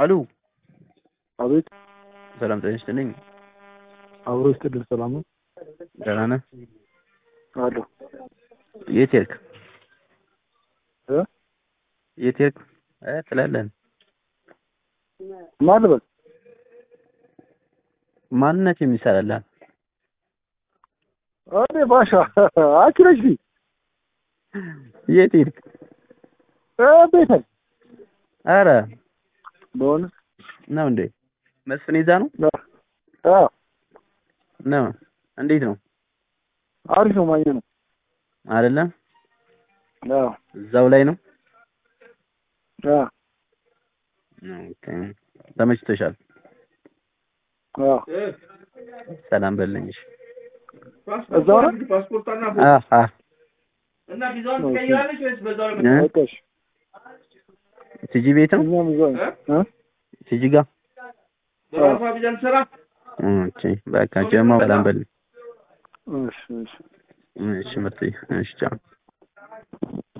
አሉ አቤት ሰላም ጤና ይስጥልኝ። አብሮ ይስጥልን። ሰላም ነው ደህና ነህ? አሉ የት ሄድክ? እ የት ሄድክ? እ ትላለህ ማን ልበል? ማንነት የሚሰራልህ እኔ ባሻ አንቺ ነሽ ሊ የት ሄድክ? እ ቤት ነኝ። አረ በሆነ ነው እንዴ? መስፍን ይዛ ነው አ ነው። እንዴት ነው? አሪፍ ነው ማየ ነው። አይደለም አዎ እዛው ላይ ነው። አ ኦኬ ተመችቶሻል? አዎ ሰላም በለኝ። እሺ እዛው ነው ፓስፖርቷና አ አ እና ቪዛውን ትቀይራለች ወይስ በዛው ነው? እ? በቃሽ። ቲጂ ቤት ነው? እኛም እዛው ነን። እ ቲጂ ጋር በራሷ ቪዛ ትሰራ ኦኬ በቃ ጀማው ሰላም በለኝ። እሺ እሺ እሺ መጥተይ እሺ ቻው